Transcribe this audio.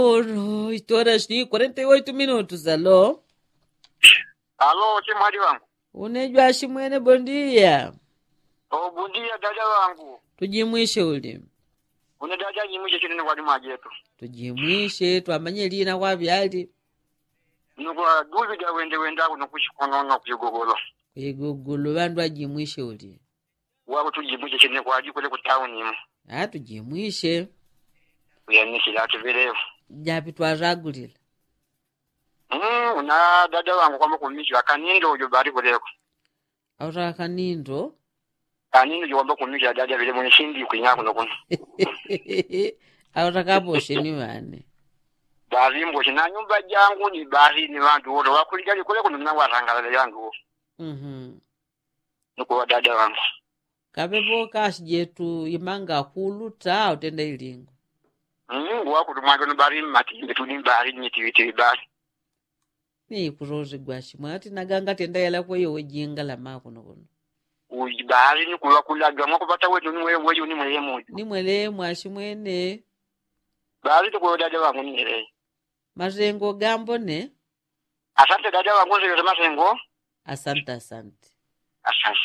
8 horas ni 48 minutos alo Alo, chimwali wangu. unejwa shimwene bondia Obundia dada wangu. tujimwishe uli Une dada nyimishe chinene kwa lima jetu. tujimwishe twamanye lina kwa vyali Nukwa duvi da wende wenda kuno kushikonono kuyogogolo. kwigugulu vandu ajimwishe uli Wako tujimishe chinene kwa ajikule kutauni imu. a tujimwishe Kuyanisi lati vilevu. japi twazagulila Mm, una dada wangu kwamba kumisha akanindo ujo bari kuleko. autaka kanindo Kanindo ujo kwamba kumisha dada vile mwenye shindi kuinga kuno kuno. autakaposheni vane Bari mboshi na nyumba jangu ni bari ni vandu wote wakulijali kule kuno na warangala yangu. Mhm. Nuko dada wangu. kapepo kashi jetu imanga kulu ta utenda ilingo Mm, wako tumwange no bari mati tuli bari ni tiwiti bari. niikurozi gwashi mwati naganga tenda yala kweyo wejinga la makuno kuno Ujibari ni kuwa kulaga mwako pata wetu ni wewe wewe ni mwe moja. nimwele mwashi mwene Bari tuko dada wangu ni ile. mazengo gambo ne Asante dada wangu ndio sema sengo. asante asante Asante.